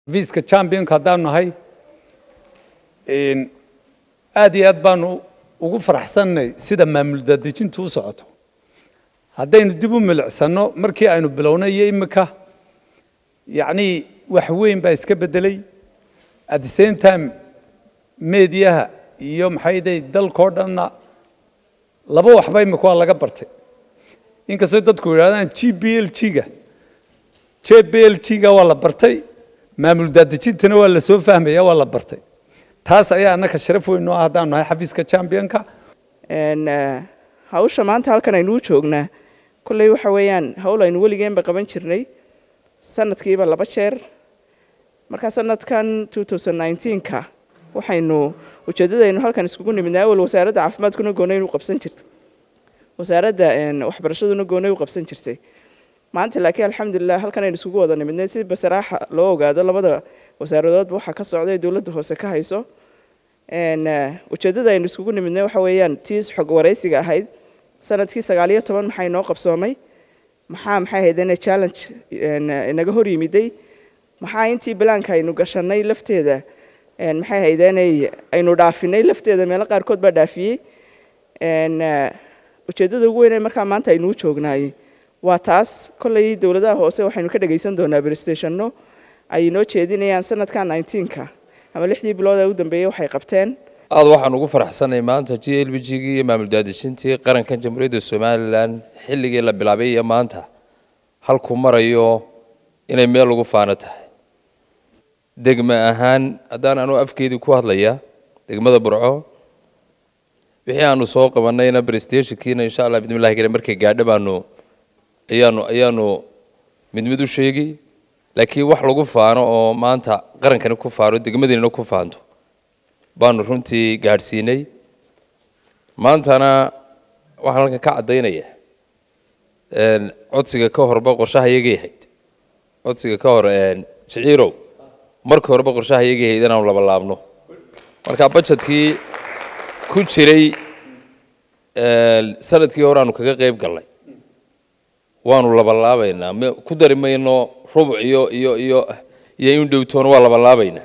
viiska championka haddaanu nahay aad iyo aad baanu ugu faraxsannay sida maamul daadejintu u socoto haddaynu dib u milicsano markii aynu bilownay iyo imika yacnii wax weyn baa iska beddelay at the same time mediaha iyo maxayday dalkao dhanna laba waxba imika waa laga bartay inkastoo dadku yidhahdaan g b l g-ga j b l g-ga waa la bartay maamul daadejintana waa la soo fahmaya waa la bartay taas ayaa annaka sharaf weyn noo ah haddaanu nahay xafiiska championka hawsha maanta halkan aynuu joognaa kolley waxa weeyaan hawl aynu weligeenba qaban jirnay sanadkiiba laba jeer markaa sanadkan ka waxaynu ujeeddadaynu halkan iskugu nimidnay awal wasaaradda caafimaadkuna goonay u qabsan jirtay wasaaradda waxbarashaduna goonay u qabsan jirtay maanta laakiin alxamdulilah halkan aynu isugu wada nimidnay si basaraaxa loo ogaado labada wasaaradoodba waxaa ka socda ee dowladda hoose ka hayso ujeeddada aynu isugu nimidnay waxa weeyaan tiis xog waraysiga ahayd sanadkii sagaaliyo toban maxaa inoo qabsoomay maxaa maxay ahaydeen challenge inaga hor yimiday maxaa intii balaanka aynu gashanay lafteeda maxay ahaydeen aynu dhaafinay lafteeda meelo qaarkood baa dhaafiyey ujeeddada ugu weyn ee markaa maanta aynuu joognaayey waa taas kolley dowladaha hoose waxaynu ka dhagaysan doonaa brestationno ay inoo jeedinayaan sanadka ka ama lixdii bilood ee u dambeeyey waxay qabteen aad waxaan ugu faraxsanay maanta g l b g gii iyo maamul daadejintii qarankan jamhuuriyadda somalilan xilligii la bilaabay iyo maanta halkuu marayo inay meel lagu faano tahay degme ahaan haddaan anuu afkeedii ku hadlaya degmada burco wixii aanu soo qabanayna brestationkiina insha allah bidmillahi kale markay gaadho baanu ayaanu ayaanu mid mid u sheegi laakiin wax lagu faano oo maanta qarankani ku faano degmadiinna ku faanto baanu runtii gaadhsiinay maantana waxaan halkan ka caddaynaya codsiga ka horba qorshaha iyagay ahayd codsiga ka hor shiciirow markii horeba qorshaha iyagay ahayd inaanu labalaabno marka bajetkii ku jiray sanadkii hore aanu kaga qayb gallay waanu labalaabaynaa ku dari mayno rubuc iyo iyo iyo iyo in dhowtoona waa labalaabaynaa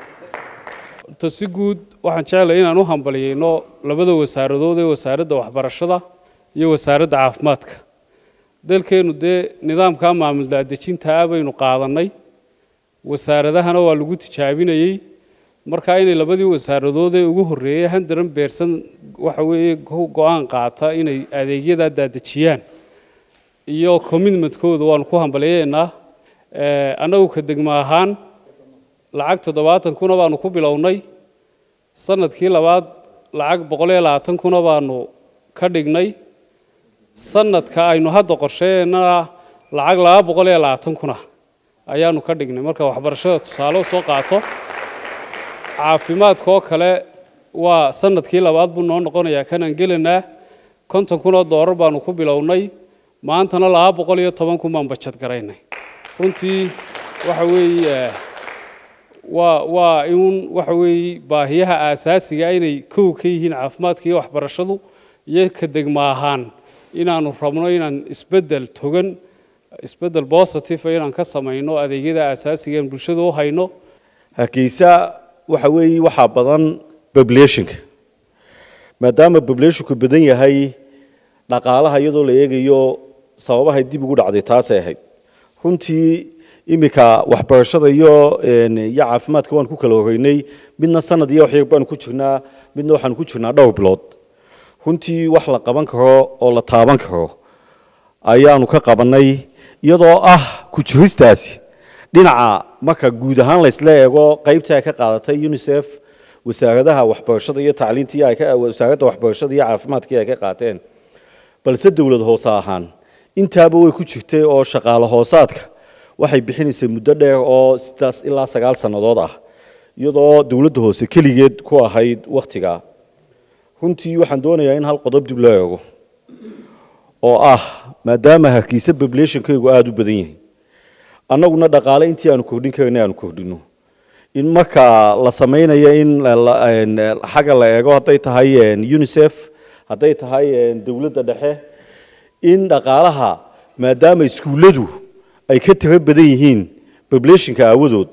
to si guud waxaan jeclay inaan u hambaliyeyno labada wasaaradood ee wasaaradda waxbarashada iyo wasaaradda caafimaadka dalkeennu dee nidaamka maamul daadejinta ah baynu qaadannay wasaaradahana waa lagu tijaabinayey marka inay labadii wasaaradood ee ugu horreeyey handaran beersan waxa weeye go-aan qaata inay adeegyadaa daadejiyaan iyo commitmentkooda waanu ku hambaliyeynaa annagu ka degmo ahaan lacag toddobaatan kuna baanu ku bilownay sanadkii labaad lacag boqol iyo labaatan kuna baanu ka dhignay sanadka aynu hadda qorsheynana lacag laba boqol iyo labaatan kuna ayaanu ka dhignay marka waxbarashada tusaale soo qaato caafimaadka oo kale waa sanadkii labaad buu noo noqonayaa kanaan gelanaa konton kun oo doolar baanu ku bilownay maantana laba boqol iyo toban kun baan bajad garaynay runtii waxa weeye waa waa in waxa weeye baahiyaha aasaasiga inay kow ka yihiin caafimaadka iyo waxbarashadu iyo ka degmo ahaan inaanu rabno inaan isbeddel togan isbeddel positive inaan ka samayno adeegyada aasaasiga aan bulshada u hayno hargeysa waxa weeye waxaa badan populationka maadaama populationku badan yahay dhaqaalaha iyadoo la eegayo sababahay dib ugu dhacday taasay ahayd runtii iminka waxbarashada iyo iyo caafimaadka waan ku kala horeynay midna sanad iyo waxyar baanu ku jirnaa midna waxaanu ku jirnaa dhowr bilood runtii wax la qaban karo oo la taaban karo ayaanu ka qabanay iyadoo ah ku jiristaasi dhinaca marka guud ahaan laysla eego qaybtii ay ka qaadatay unisef wasaaradaha waxbarashada iyo tacliintii wasaaradda waxbarashada iyo caafimaadkii ay ka qaateen balse dowlad hoose ahaan intaaba way ku jirtay oo shaqaale hoosaadka waxay bixinaysay muddo dheer oo sidaas ilaa sagaal sannadood ah iyadoo dowladda hoose keligeed ku ahayd wakhtigaa runtii waxaan doonayaa in hal qodob dib loo eego oo ah maadaama hargeysa populationkaygu aada u badan yahay annaguna dhaqaale intii aanu kordhin karana aanu kordhino in marka la samaynayo in xagga la eego hadday tahay unisef hadday tahay dowladda dhexe in dhaqaalaha maadaama iskuulladu ay ka tiro badan yihiin populationka aawadood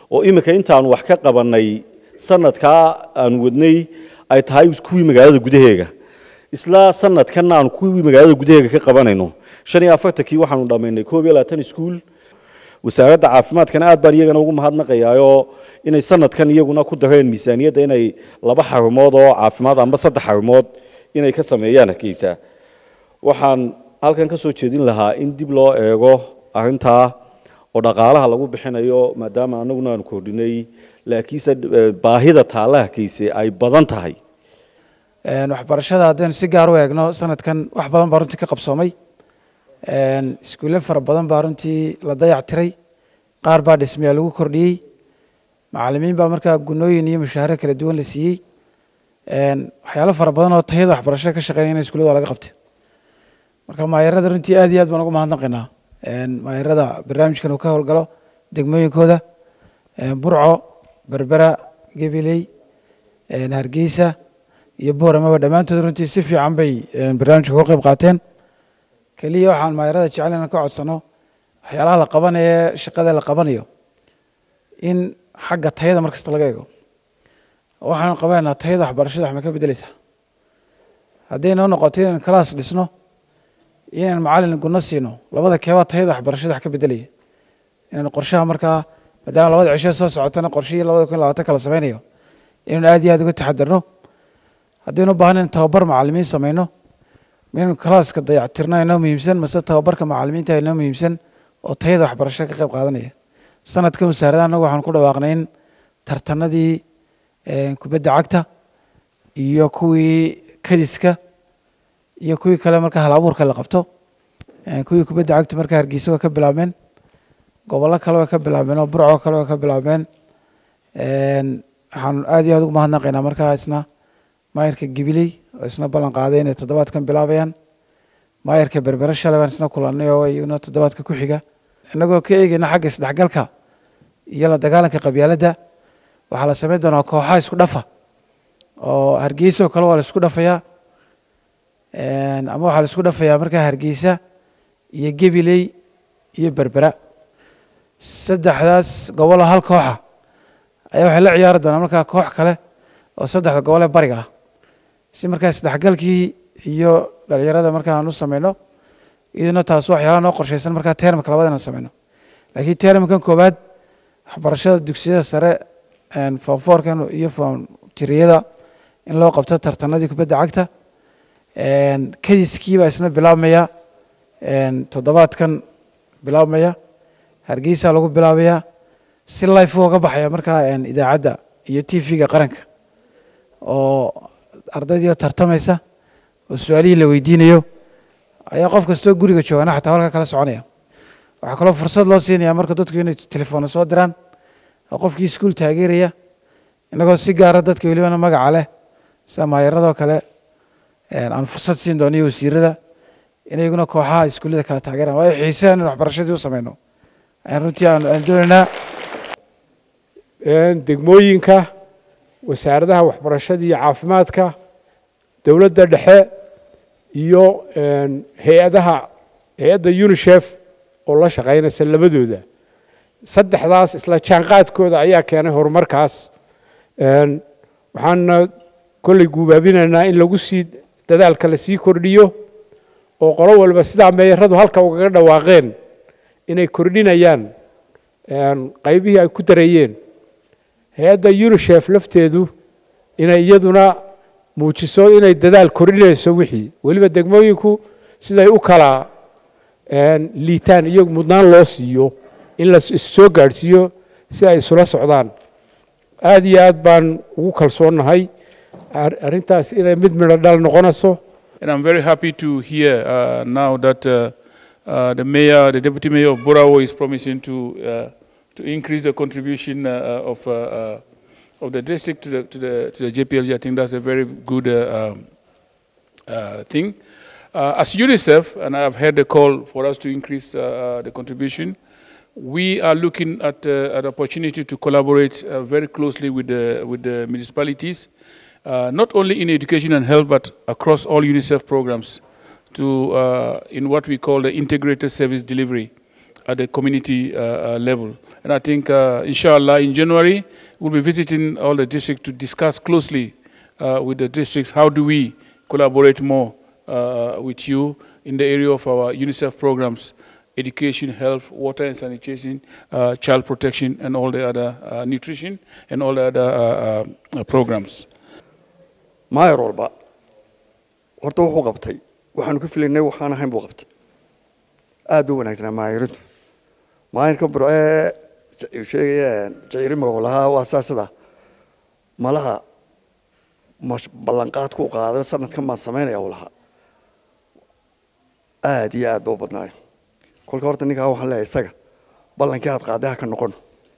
oo iminka intaanu wax ka qabannay sanadkaa aanu wadnay ay tahay kuwii magaalada gudaheega isla sanadkan aanu kuwii magaalada gudaheega ka qabanayno shan iyo afartankii waxaanu dhammaynay koob iyo labaatan iskuul wasaaradda caafimaadkana aad baan iyagana ugu mahadnaqayaayoo inay sanadkan iyaguna ku dareen miisaaniyadda inay laba xarumood oo caafimaad amba saddex xarumood inay ka sameeyaan hargeysa waxaan halkan ka soo jeedin lahaa in dib loo eego arrintaa oo dhaqaalaha lagu bixinayo maadaama anaguna aanu kordhinay laakiinse baahida taalla hargeyse ay badan tahay waxbarashada haddaynu si gaar u eegno sanadkan wax badan baa runtii ka qabsoomay iskuulle fara badan baa runtii la dayac tiray qaar baa dhismayaa lagu kordhiyey macalimiin baa markaa gunooyin iyo mushaaharo kala duwan la siiyey waxyaalo fara badan oo tayada waxbarashada ka shaqeynaya in iskuullada waa laga qabtay marka maayarada runtii aad iyo aad baan ugu mahadnaqaynaa maayarada barnaamijkan uu ka howlgalo degmooyinkooda burco berbera gabiley hargeysa iyo booramaba dhammaantood runtii si fiican bay barnaamijka uga qayb qaateen keliya waxaan maayarada jecel inaan ka codsano waxyaalaha la qabanayo shaqada la qabanayo in xagga tayada mar kasta laga eego waxaanu qabeynaa tayada waxbarashada wax ma ka bedeleysaa hadday noo noqoto inaan class dhisno inaan macalin gunno siino labada keebaa tayada waxbarashada wax ka bedelaya inaan qorshaha markaa maadaama labada cisho soo socotana qorshihii labada kun labaatan kala sameynayo inaynu aad iyo aad uga taxadarno haddaynu u baahan in tababar macalimiin sameyno inaynu kalaaska dayactirno inoo muhiimsan mase tababarka macalimiinta inoo muhiimsan oo tayada waxbarashada ka qayb qaadanaya sanadkan wasaarada annagu waxaan ku dhawaaqnay in tartanadii kubadda cagta iyo kuwii kadiska iyo kuwii kale marka hal abuurka la qabto kuwii kubadda cagta marka hargeysa waa ka bilaabmeen gobollo kale way ka bilaabmeen oo burco kale way ka bilaabmeen waxaan aad iyo aad ugu mahadnaqaynaa markaa isna maayarka gibiley oo isna ballan qaaday inay toddobaadkan bilaabayaan maayarka berbere shalay baan isna kulannay oo iyaguna toddobaadka ku xiga innagoo ka eegayna xagga isdhexgalka iyo la dagaalanka qabyaaladda waxaa la samayn doonaa kooxaha isku dhafa oo hargeysa oo kale waa la isku dhafayaa ama waxaa la isku dhafayaa markaa hargeysa iyo gabiley iyo berbera saddexdaas gobol oo hal kooxa ayaa waxay la ciyaari doonaa markaa koox kale oo saddexda gobol ee bariga ah si markaa isdhexgalkii iyo dhalinyarada markaa aan u sameyno iyaduna taas waxyaalaha noo qorshaysan markaa termka labada inaan sameyno laakiin termkan koowaad waxbarashada dugsiyada sare foomfoorkan iyo foomtiriyada in loo qabto tartanadii kubadda cagta kadiskii baa isna bilaabmaya toddobaadkan bilaabmaya hargeysa lagu bilaabayaa si life uga baxaya markaa idaacadda iyo t v-ga qaranka oo ardaydii tartamaysa oo su-aalihii la weydiinayo ayaa qof kastoo guriga joogana xataa halka kala soconaya waxaa kaloo fursad loo siinaya marka dadku inay telefoona soo diraan oo qofkii iskuul taageeraya inagoo si gaara dadka welibana magaca leh sida maayaradoo kale aan fursad siin doono iyo wasiirada inaguna kooxaha iskuullada kala taageeraan waayo xiisehan in waxbarashadii u sameyno ayaan runtii aan doonaynaa degmooyinka wasaaradaha waxbarashada iyo caafimaadka dowladda dhexe iyo hay-adaha hay-adda unisef oo la shaqaynaysa labadooda saddexdaas isla jaanqaadkooda ayaa keenay horumarkaas waxaana kolley guubaabinaynaa in lagu sii dadaalka la sii kordhiyo oo qolo walba sidaa meeyaradu halka ugaga dhawaaqeen inay kordhinayaan qaybihii ay ku dareeyeen hay-adda unisef lafteedu inay iyaduna muujiso inay dadaal kordhinayso wixii weliba degmooyinku siday u kala liitaan iyo mudnaan loo siiyo in la issoo gaadhsiiyo si ay isula socdaan aad iyo aad baan ugu kalsoonnahay arrintaas inay mid midho dhal noqonayso And I'm very happy to hear uh, now that uh, uh, the mayor, the deputy mayor of Burawo is promising to uh, to increase the contribution uh, of uh, uh, of the district to the to the to the JPLG. I think that's a very good uh, um, uh, thing. Uh, as UNICEF, and I've heard the call for us to increase uh, uh, the contribution, we are looking at uh, an opportunity to collaborate uh, very closely with the with the municipalities, uh, not only in education and health, but across all UNICEF programs, to uh, in what we call the integrated service delivery. at the community uh, uh, level. And I think, uh, inshallah, in January, we'll be visiting all the districts to discuss closely uh, with the districts how do we collaborate more uh, with you in the area of our UNICEF programs, education, health, water and sanitation, uh, child protection, and all the other uh, nutrition and all the other uh, uh, programs. maayar walba horta wuxuu qabtay waxaanu ka filaynay waxaan ahayn buu qabtay aad buu wanaagsanaa maayarintu maayarka burcee j- sheegaya jaciri magacu lahaa waa saasida malaha mash- ballanqaadku u qaaday sanadkan baan samaynaya uu lahaa aad iyo aad ba u badnaayo kolka horta ninkaa waxaan leeyahay isaga ballankii aad qaaday ha ka noqon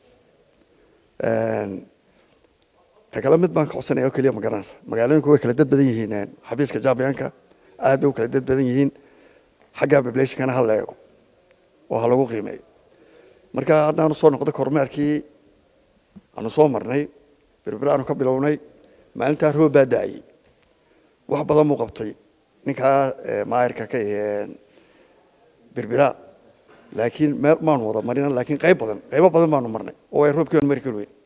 Een, ta kale mid baan ka codsanaya oo keliya ma garanaysa magaalooyinku way kala dad badan yihiin een, xafiiska jaabiyanka aad bay u kala dad badan yihiin xagga populationkana ha la eego oo ha lagu qiimeeyo marka haddaanu soo noqdo kormeerkii aanu soo marnay berbera aanu ka bilownay maalintaa roob baa da-ayay wax badan buu qabtay ninkaa eh, maayarka ka aheen berbera laakiin meel maanu wada marina laakiin qayb badan qaybo badan baanu marnay oo ay roobkii aan mari kari weyn